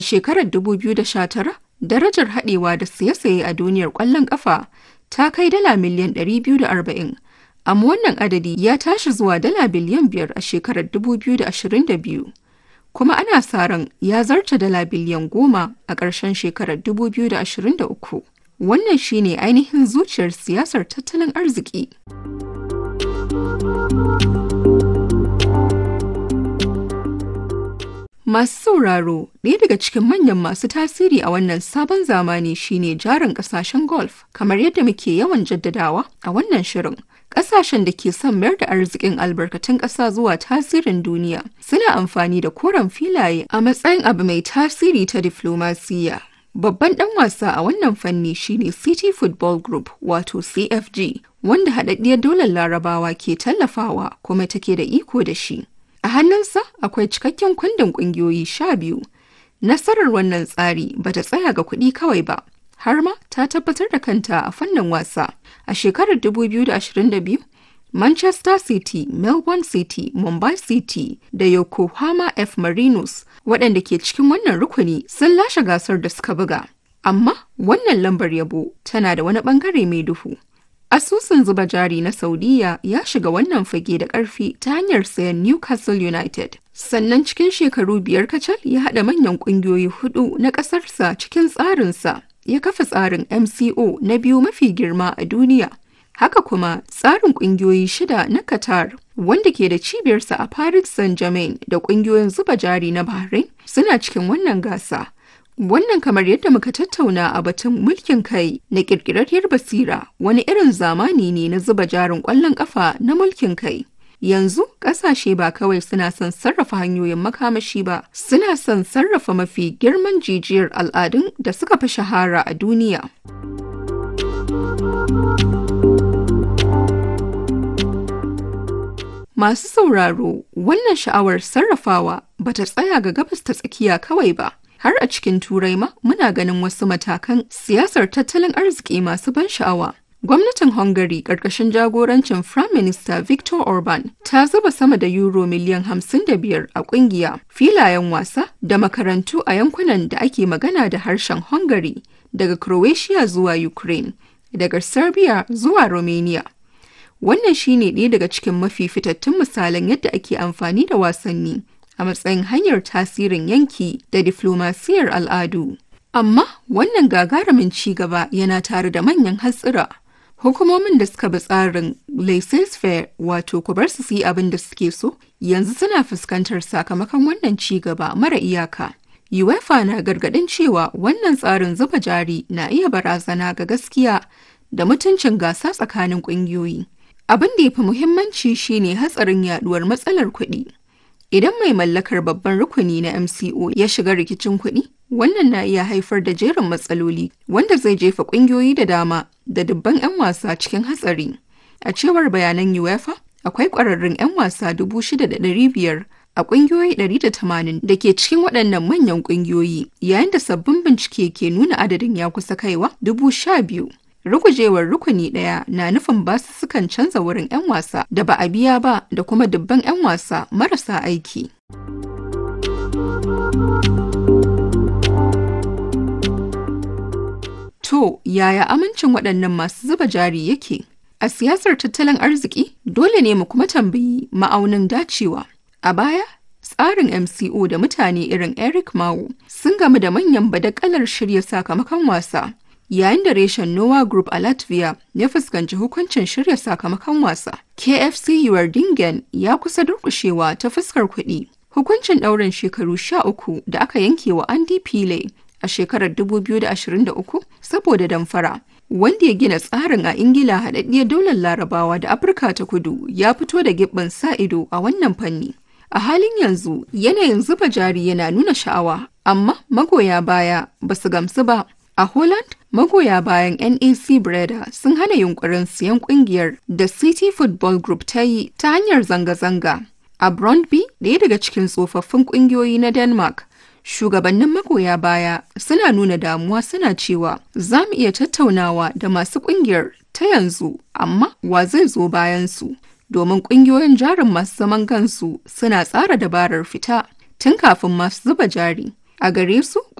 Shekarar 2019, darajar haɗewa da siye-saye a duniyar ƙwallon ƙafa ta kai dala miliyan 240, amma wannan adadi ya tashi zuwa dala biliyan 5 a shekarar 2022, kuma ana sa ran ya zarta dala biliyan 10 a ƙarshen shekarar 2023. Wannan shi ne ainihin zuciyar siyasar tattalin arziki. Masu sauraro, ɗaya daga cikin manyan masu tasiri a wannan sabon zamani shine jarin ƙasashen golf, kamar yadda muke yawan jaddadawa a wannan shirin. Ƙasashen da ke son mayar da arzikin albarkatun ƙasa zuwa tasirin duniya suna amfani da koren filaye a matsayin abu mai tasiri ta diflomasiyya. Babban ɗan wasa a wannan fanni shine City Football Group wato CFG, wanda haɗaɗɗiyar daular larabawa ke tallafawa kuma take da iko da shi. A hannunsa akwai cikakken kundin ƙungiyoyi sha biyu. Nasarar wannan tsari ba ta tsaya ga kuɗi kawai ba, har ma ta tabbatar da kanta a fannin wasa. A shekarar 2022, Manchester City, Melbourne City, Mumbai City da Yokohama F. Marinos waɗanda ke cikin wannan rukuni sun lashe gasar da suka buga. Amma wannan lambar yabo tana da wani ɓangare mai duhu. Asusun zuba jari na Saudiya ya shiga wannan fage da ƙarfi ta hanyar sayan Newcastle United. Sannan cikin shekaru biyar kacal ya haɗa manyan ƙungiyoyi hudu na ƙasarsa cikin tsarinsa. Ya kafa tsarin MCO na biyu mafi girma a duniya. Haka kuma tsarin ƙungiyoyi shida na Qatar wanda ke da cibiyarsa a Paris Saint-Germain da ƙungiyoyin zuba jari na Bahrain suna cikin wannan gasa. Wannan kamar yadda muka tattauna a batun mulkin kai na ƙirƙirarriyar basira wani irin zamani ne na zuba jarin ƙwallon ƙafa na mulkin kai. Yanzu ƙasashe ba kawai suna son sarrafa hanyoyin makamashi ba, suna son sarrafa mafi girman jijiyar al'adun da suka fi shahara a duniya. Masu sauraro, wannan sha'awar sarrafawa ba ta tsaya ga gabas ta tsakiya kawai ba. har a cikin turai ma muna ganin wasu matakan siyasar tattalin arziki masu ban sha'awa. Gwamnatin Hungary ƙarƙashin jagorancin Prime Minister Viktor Orban ta zuba sama da euro miliyan 55 a ƙungiya, filayen wasa da makarantu a yankunan da ake magana da harshen Hungary daga Croatia zuwa Ukraine, daga Serbia zuwa Romania. Wannan shine ɗaya daga cikin mafi fitattun misalan yadda ake amfani da wasanni a matsayin hanyar tasirin yanki da diflomasiyar al'adu. Amma wannan gagarumin ci gaba yana tare da manyan hatsira. Hukumomin da suka bi tsarin laissez-faire wato ku bar su yi abin da suke so yanzu suna fuskantar sakamakon wannan ci gaba mara iyaka. UEFA na gargadin cewa wannan tsarin zuba jari na iya barazana ga gaskiya da mutuncin gasa tsakanin ƙungiyoyi. Abin da ya fi muhimmanci shine hatsarin yaduwar matsalar kuɗi. Idan mai mallakar babban rukuni na MCO ya shiga rikicin kuɗi, wannan na iya haifar da jerin matsaloli wanda zai jefa ƙungiyoyi da dama da dubban 'yan wasa cikin hatsari. A cewar bayanan UEFA, akwai ƙwararrun 'yan wasa 6,500 a ƙungiyoyi 180 da ke cikin waɗannan manyan ƙungiyoyi, yayin da sabbin bincike ke nuna adadin ya kusa kaiwa 12,000. Rugujewar rukuni ɗaya na nufin basussukan canza wurin 'yan wasa da ba a biya ba da kuma dubban 'yan wasa marasa aiki. To, yaya amincin waɗannan masu zuba jari yake? A siyasar tattalin arziki, dole ne mu kuma tambayi ma'aunin dacewa. A baya, tsarin MCO da mutane irin Eric Mao sun gamu da manyan badakalar shirya sakamakon wasa. yayin da reshen Noah Group a Latvia ya fuskanci hukuncin shirya sakamakon wasa. KFC Dingen ya kusa durkushewa ta fuskar kuɗi. Hukuncin ɗaurin shekaru sha uku da aka yanke wa Andy Pile a shekarar 2023 saboda damfara. Wanda ya gina tsarin a Ingila haɗaɗɗiyar daular Larabawa da Afirka ta kudu ya fito da gibbin sa ido a wannan fanni. A halin yanzu yanayin zuba jari yana nuna sha'awa, amma magoya baya ba su gamsu ba. A Holland, magoya bayan NAC Breda sun hana yunkurin siyan kungiyar da City Football Group ta yi ta hanyar zanga-zanga. A Brøndby, ɗaya daga cikin tsofaffin kungiyoyi na Denmark, shugabannin magoya baya suna nuna damuwa suna cewa za mu iya tattaunawa da masu kungiyar ta yanzu, amma wa zai zo bayan su? Domin kungiyoyin jarin masu zaman kansu suna tsara dabarar fita tun kafin masu zuba jari. A gare su,